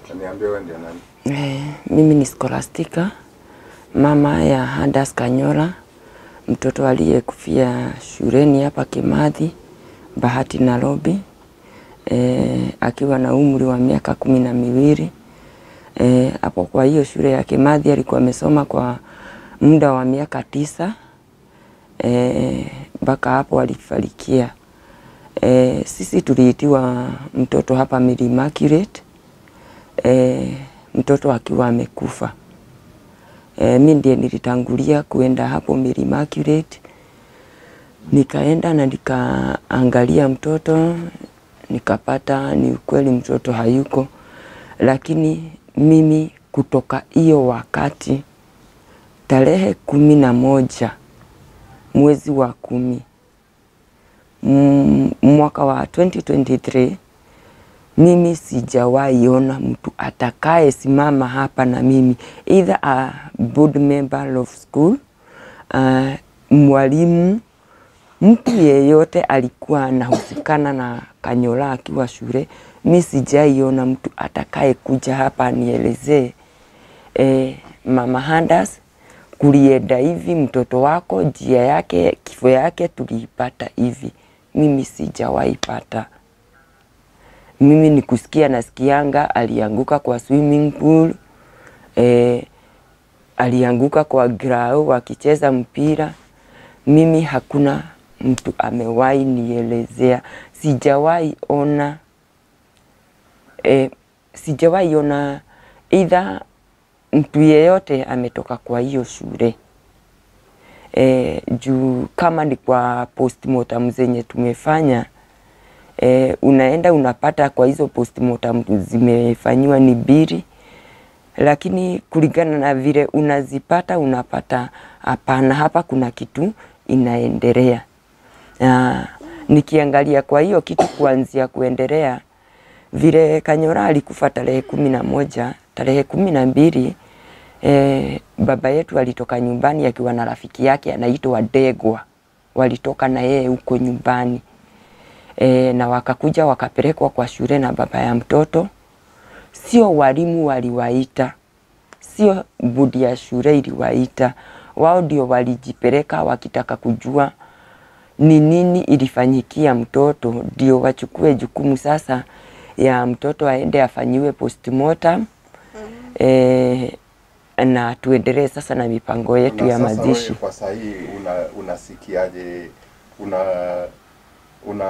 Niambie wewe ndio nani? Eh, mimi ni Scholastica, mama ya Hadas Kanyora, mtoto aliyekufia shuleni hapa Kimathi, Bahati Nairobi, eh, akiwa na umri wa miaka kumi na miwili. Eh, hapo kwa hiyo shule ya Kimathi alikuwa amesoma kwa muda wa miaka tisa mpaka eh, hapo alifarikia. Eh, sisi tuliitiwa mtoto hapa Mary Immaculate eh, mtoto akiwa amekufa. E, mi ndiye nilitangulia kuenda hapo Mary Immaculate, nikaenda na nikaangalia mtoto nikapata ni ukweli mtoto hayuko, lakini mimi kutoka hiyo wakati tarehe kumi na moja mwezi wa kumi mm, mwaka wa 2023 mimi sijawahi ona mtu atakaye simama hapa na mimi either a board member of school uh, mwalimu mtu yeyote alikuwa anahusikana na Kanyora akiwa shule. Mi sijaiona mtu atakaye kuja hapa anielezee e, mama Hadas kulienda hivi, mtoto wako njia yake kifo yake tuliipata hivi. Mimi sijawahi pata mimi ni kusikia nasikianga alianguka kwa swimming pool eh, alianguka kwa grao wakicheza mpira. Mimi hakuna mtu amewahi nielezea, sijawahi ona eh, sijawahi ona either mtu yeyote ametoka kwa hiyo shule eh, juu kama ni kwa postmortem zenye tumefanya E, unaenda unapata kwa hizo postmortem zimefanyiwa ni biri, lakini kulingana na vile unazipata unapata hapana, hapa kuna kitu inaendelea. Na nikiangalia kwa hiyo kitu kuanzia kuendelea vile Kanyora alikufa tarehe kumi na moja tarehe kumi na mbili e, baba yetu alitoka nyumbani akiwa na rafiki yake anaitwa Degwa, walitoka na yeye huko nyumbani e, na wakakuja wakapelekwa kwa shule na baba ya mtoto. Sio walimu waliwaita, sio budi ya shule iliwaita, wao ndio walijipeleka wakitaka kujua ni nini ilifanyikia mtoto, ndio wachukue jukumu sasa ya mtoto aende afanyiwe postmortem e, na tuendelee sasa na mipango yetu Na ya sasa mazishi. wewe kwa sahii una unasikiaje? Una una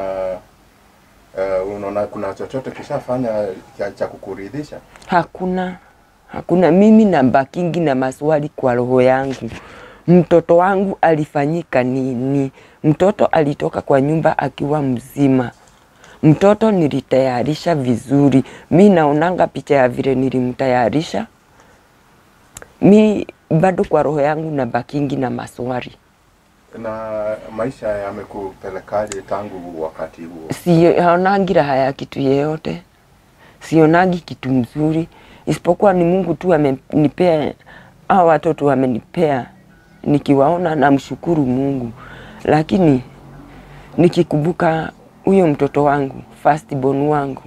uh, unaona kuna chochote kishafanya cha, cha kukuridhisha? Hakuna, hakuna. Mimi nabakingi na maswali kwa roho yangu. Mtoto wangu alifanyika nini? Mtoto alitoka kwa nyumba akiwa mzima. Mtoto nilitayarisha vizuri. Mi naonanga picha ya vile nilimtayarisha. Mi bado kwa roho yangu nabakingi na maswali. Na maisha yamekupelekaje tangu wakati huo? sionangi raha ya kitu yeyote, sionagi kitu mzuri, isipokuwa ni Mungu tu amenipea hao watoto amenipea, nikiwaona namshukuru Mungu, lakini nikikumbuka huyo mtoto wangu first born wangu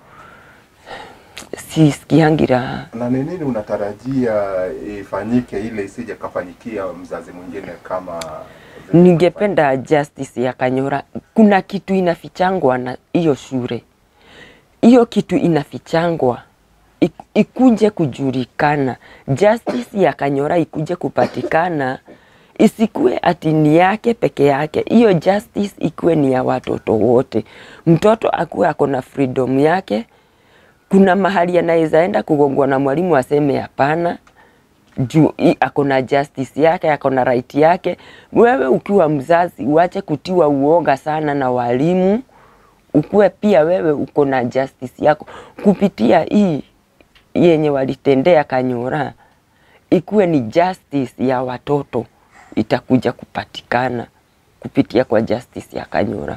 sisikiangi raha. Na ni nini unatarajia ifanyike ile isije kafanyikia mzazi mwingine kama vile Ningependa justice ya Kanyora. Kuna kitu inafichangwa na hiyo shule, hiyo kitu inafichangwa ik- ikuje kujulikana, justice ya Kanyora ikuje kupatikana, isikue ati ni yake peke yake. Hiyo justice ikuwe ni ya watoto wote, mtoto akuwe ako na freedom yake. Kuna mahali anaweza enda kugongwa na mwalimu aseme hapana, juu i- ako na justice yake, ako na right yake. Wewe ukiwa mzazi uache kutiwa uoga sana na walimu, ukuwe pia wewe uko na justice yako kupitia hii yenye walitendea Kanyora, ikuwe ni justice ya watoto itakuja kupatikana kupitia kwa justice ya Kanyora.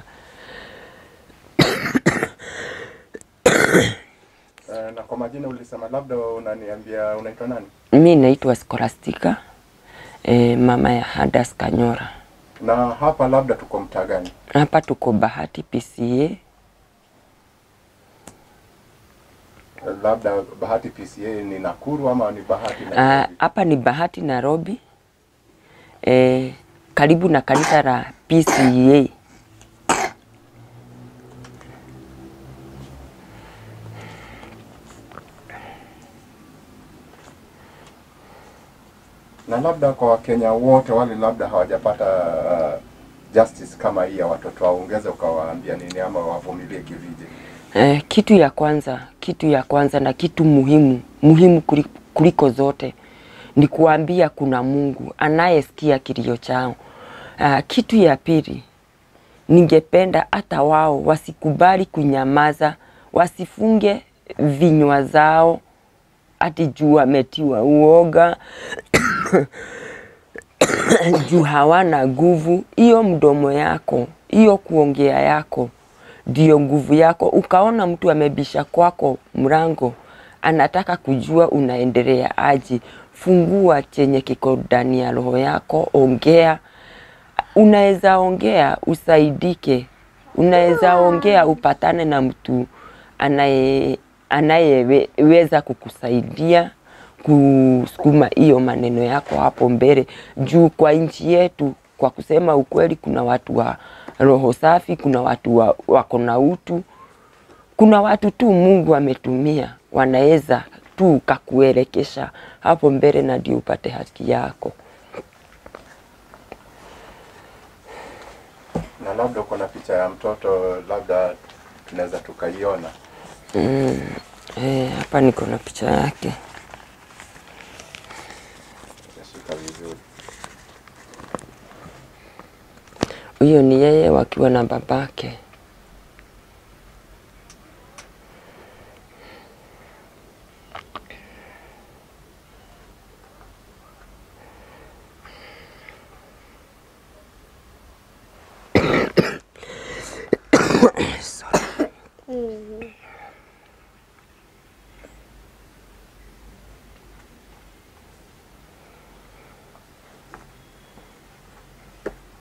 Eh, na kwa majina ulisema labda unaniambia unaitwa nani? Mi naitwa Scholastica e, mama ya Hadas Kanyora. Na hapa labda tuko mtaa gani? Hapa tuko Bahati PCA labda Bahati PCA ni Nakuru ama ni Bahati Ah, Nairobi? hapa ni Bahati Nairobi, eh, karibu na kanisa la PCA. na labda kwa Wakenya wote wale labda hawajapata uh, justice kama hii ya watoto wao, ungeweza ukawaambia nini ama wavumilie kivije? Eh, kitu ya kwanza, kitu ya kwanza na kitu muhimu muhimu kuli- kuliko zote ni kuambia kuna Mungu anayesikia kilio chao. Ah, kitu ya pili, ningependa hata wao wasikubali kunyamaza, wasifunge vinywa zao ati juu wametiwa uoga juu hawana nguvu. Hiyo mdomo yako, hiyo kuongea yako ndio nguvu yako. Ukaona mtu amebisha kwako mlango, anataka kujua unaendelea aje, fungua chenye kiko ndani ya roho yako, ongea. Unaweza ongea usaidike, unaweza ongea upatane na mtu anaye anayeweza kukusaidia kusukuma hiyo maneno yako hapo mbele. Juu kwa nchi yetu, kwa kusema ukweli, kuna watu wa roho safi, kuna watu wa, wako na utu, kuna watu tu Mungu ametumia wanaweza tu kakuelekesha hapo mbele na ndio upate haki yako. Na labda uko na picha ya mtoto, labda tunaweza tukaiona. Eh, hapa niko na picha yake. Nashika vizuri. Huyo ni yeye wakiwa na babake. Sorry.